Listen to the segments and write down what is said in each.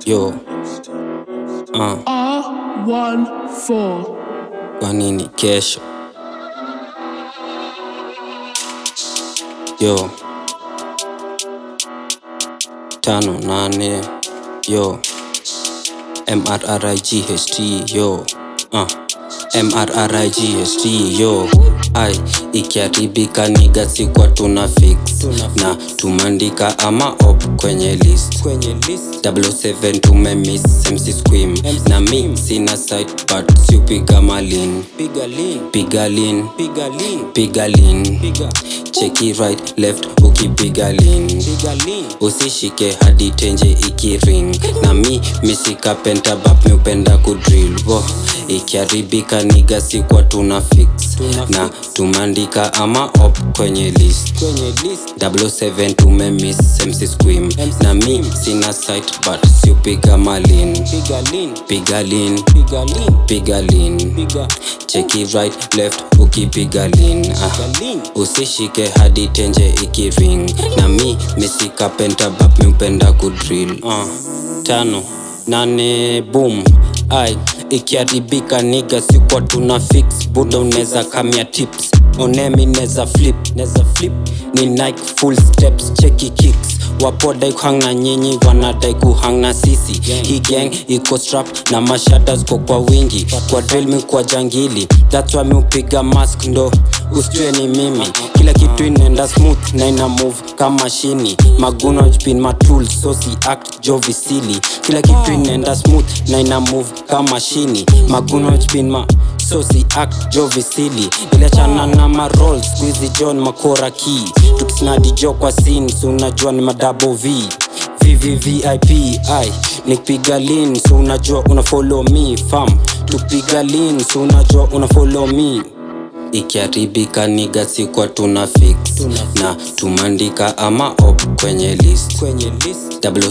yo uh, R14. kwa nini kesho yo tano nane yo mrright yo uh. mrright yo ai ikiharibika niga sikwa tuna fix na tumandika ama op kwenye list kwenye list 7 tumemiss mc squim na mi sina site but siupiga malin piga lean piga lin piga lean piga lin piga cheki right left ukipiga lin piga lean usishike hadi tenje ikiring na mi misika pentabap miupenda kudrill wo ikiharibika niga sikwa tuna fix Tuna na tumandika ama op kwenye list kwenye list 7 tumemiss mc squim na mi sina site but siupiga malin piga lean piga lin piga lean piga lin piga cheki right left ukipiga lin ah. piga lean usishike hadi tenje ikiring na mi misika pentabap miupenda kudrill uh. tano nane boom ai ikiharibika niga sikwa tuna fix buda uneza kamia tips onemi neza flip neza flip ni nike full steps cheki kicks wapodai kuhang na nyinyi wanadai kuhang na sisi hii gang iko strap na mashada ziko kwa wingi kwa drill mi kwa jangili that's why mi upiga mask ndo usijue ni mimi kila kitu inaenda smooth na ina move kama shini maguno jpin matul so si act jovisili kila kitu inaenda smooth na ina move kama shini maguno jpin ma so si act jovisili iliachana na marol squizi john makora ki tukisnadi jo kwa sin so unajua ni madabo v vvvip ai nikipiga lin so unajua una follow me fam tupiga lin so unajua una follow me ikiharibika niga sikwa tuna fix na tumandika ama op kwenye list kwenye list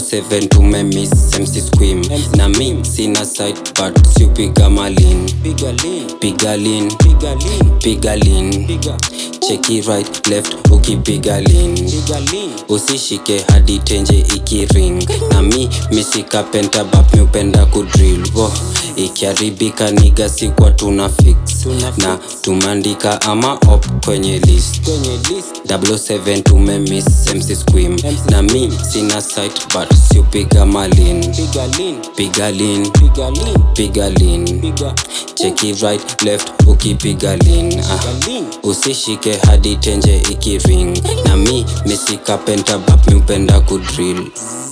7 tumemiss mc squim na mi sina site but siupiga malin piga lean piga lin piga lean piga lin piga cheki right left ukipiga lin piga lean usishike hadi tenje ikiring na mi misika pentabap miupenda kudrill wo ikiharibika niga sikwa tuna fix Tuna na tumandika ama op kwenye list kwenye list 7 tumemiss mc squim na mi sina site but siupiga malin piga lean piga lin piga lean piga lin piga cheki right left ukipiga lin ah. piga lean usishike hadi tenje ikiring na mi misika pentabap miupenda kudrill